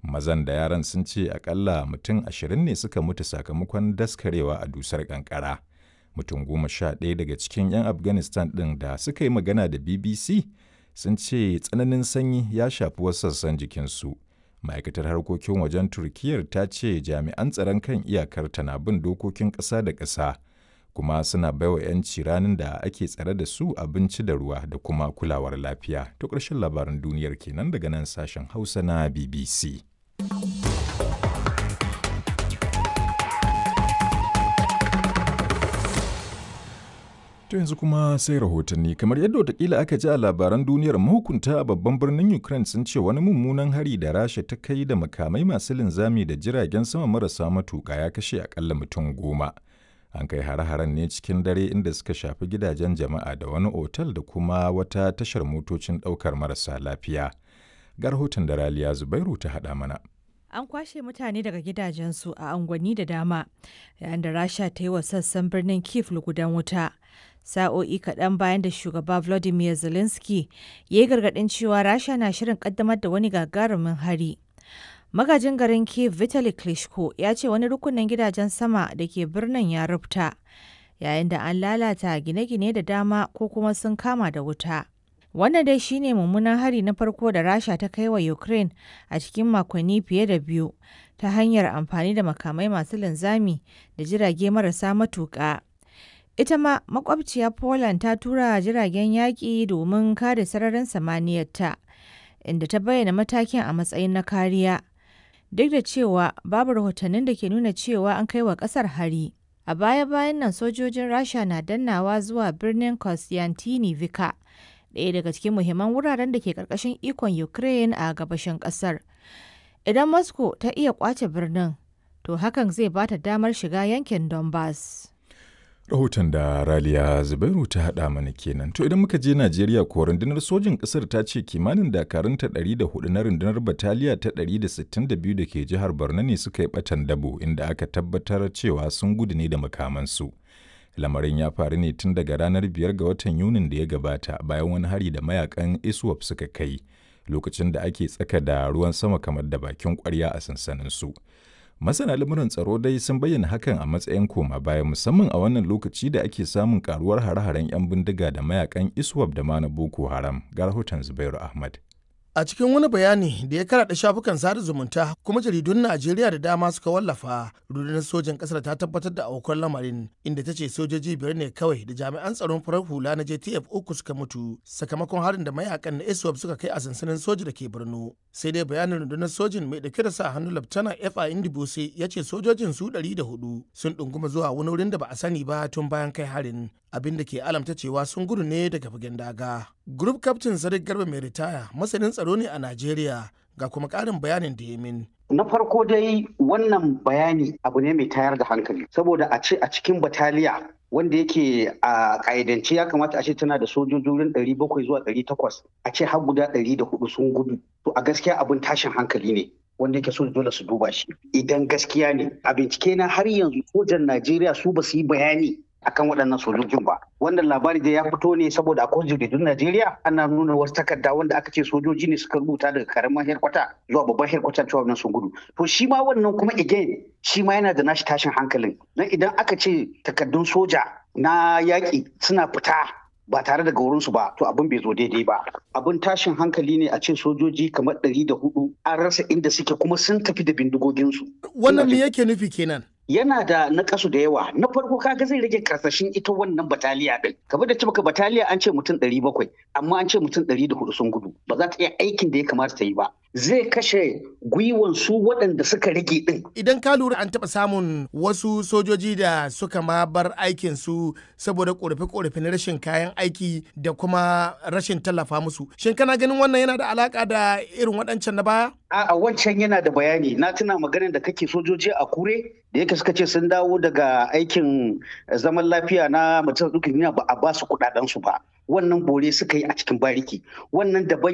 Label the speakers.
Speaker 1: Mazan da yaran sun ce akalla mutum ashirin ne suka mutu sakamakon daskarewa a dusar kankara. Mutum goma sha ɗaya daga cikin 'yan Afghanistan ɗin da suka yi magana da BBC sun ce tsananin sanyi ya shafi wasu sassan jikinsu. Ma'aikatar harkokin wajen Turkiyyar ta ce jami'an tsaron kan iyakar na bin dokokin ƙasa da ƙasa kuma suna baiwa 'yanci ranar da ake tsare da su abinci da ruwa da kuma kulawar lafiya. To ƙarshen labaran duniyar kenan daga nan sashen Hausa na BBC. To yanzu kuma sai rahotanni kamar yadda watakila aka ji a labaran duniyar mahukunta a babban birnin Ukraine sun ce wani mummunan hari da Rasha ta kai da makamai masu linzami da jiragen sama marasa matuƙa ya kashe akalla mutum goma. An kai hare-haren ne cikin dare inda suka shafi gidajen jama'a da wani otal da kuma wata tashar motocin ɗaukar marasa lafiya. Ga rahoton da Raliya Zubairu ta haɗa mana.
Speaker 2: An kwashe mutane daga gidajensu a unguwanni da dama, yayin da Rasha ta yi wa sassan birnin Kiev lugudan wuta. Sa'o'i kaɗan bayan da shugaba Volodymyr Zelensky ya yi gargaɗin cewa Rasha na shirin ƙaddamar da wani gagarumin hari. Magajin garin Kiev Vitaly Klitschko ya ce wani rukunin gidajen sama da ke birnin ya rufta, yayin da an lalata gine-gine da dama ko kuma sun kama da wuta. Wannan dai shine mummunan hari na farko da Rasha ta kai wa Ukraine a cikin makonni fiye da biyu ta hanyar amfani da makamai masu linzami da jirage marasa matuƙa. Ita ma makwabciya Poland ta tura jiragen yaƙi domin kare sararin samaniyarta, inda ta bayyana matakin a matsayin na kariya. Duk da cewa babu rahotannin da ke nuna cewa an kai wa ƙasar hari. A baya-bayan nan sojojin Rasha na dannawa zuwa birnin Kostyantynivka. ɗaya daga cikin muhimman wuraren da ke ƙarƙashin ikon Ukraine a gabashin ƙasar. Idan Moscow ta iya ƙwace birnin, to hakan zai ba ta damar shiga yankin Donbass.
Speaker 1: Rahoton da Raliya Zubairu ta haɗa mana kenan. To idan muka je Najeriya ko rundunar sojin ƙasar ta ce kimanin dakarunta 104 na rundunar bataliya ta 162 da ke jihar Borno ne suka yi ɓatan dabo inda aka tabbatar cewa sun gudu ne da makamansu. lamarin ya faru ne tun daga ranar biyar ga watan yunin da ya gabata bayan wani hari da mayakan iswap suka kai lokacin da ake tsaka da ruwan sama kamar da bakin kwarya a sansanin su masana lamuran tsaro dai sun bayyana hakan a matsayin koma baya musamman a wannan lokaci da ake samun karuwar hare-haren 'yan bindiga da mayakan iswap da ma na boko haram ga rahoton zubairu ahmad
Speaker 3: A cikin wani bayani da ya karaɗa shafukan sada zumunta kuma jaridun Najeriya da dama suka wallafa, rundunar sojan ƙasar ta tabbatar da aukuwar lamarin inda ta ce sojoji biyar ne kawai da jami'an tsaron farar hula na JTF uku suka mutu sakamakon harin da mayakan na ISWAP suka kai a sansanin soji da ke Borno. Sai dai bayanin rundunar sojin mai ɗauke da sa hannu Laftana F.A. Indibose ya ce sojojin su ɗari da hudu sun ɗunguma zuwa wani wurin da ba a sani ba tun bayan kai harin. abin da ke alamta cewa sun gudu ne daga fagen daga. Group Captain Sadiq Garba mai ritaya masanin tsaro ne a Najeriya ga kuma ƙarin bayanin da ya min.
Speaker 4: Na farko dai wannan bayani abu ne mai tayar da hankali saboda a ce a cikin bataliya wanda yake a ƙa'idance ya kamata a ce tana da sojojin ɗari bakwai zuwa ɗari takwas a ce har guda ɗari da hudu sun gudu to a gaskiya abin tashin hankali ne wanda yake so dole su duba shi idan gaskiya ne a bincike na har yanzu sojan Najeriya su ba su yi bayani akan waɗannan sojojin ba wannan labari da ya fito ne saboda akwai jaridun Najeriya ana nuna wasu takarda wanda aka ce sojoji ne suka rubuta daga karamin herkwata zuwa babban herkwata cewa wannan sun gudu to shi ma wannan kuma again shi ma yana da nashi tashin hankalin dan idan aka ce takardun soja na yaƙi suna fita ba tare da gaurinsu ba to abin bai zo daidai ba abin tashin hankali ne a ce sojoji kamar ɗari da hudu an rasa inda suke kuma sun tafi da bindigoginsu
Speaker 3: wannan me yake nufi kenan
Speaker 4: yana da nakasu da yawa na farko kaga zai rage karsashin ita wannan bataliya din kamar da cimaka bataliya an ce mutum ɗari bakwai amma an ce mutum ɗari da hudu sun gudu ba za ta iya aikin da ya kamata ta yi ba zai kashe gwiwan su waɗanda suka rage din
Speaker 3: idan ka lura an taɓa samun wasu sojoji da suka ma bar aikin su saboda korafe-korafe na rashin kayan aiki da kuma rashin tallafa musu shin kana ganin wannan yana da alaka da irin waɗancan na baya
Speaker 4: a wancan yana da bayani na tuna maganin da kake sojoji a kure da yake suka ce sun dawo daga aikin zaman lafiya na mutum dukkan ba a ba su kudaden su ba wannan bore suka yi a cikin bariki wannan daban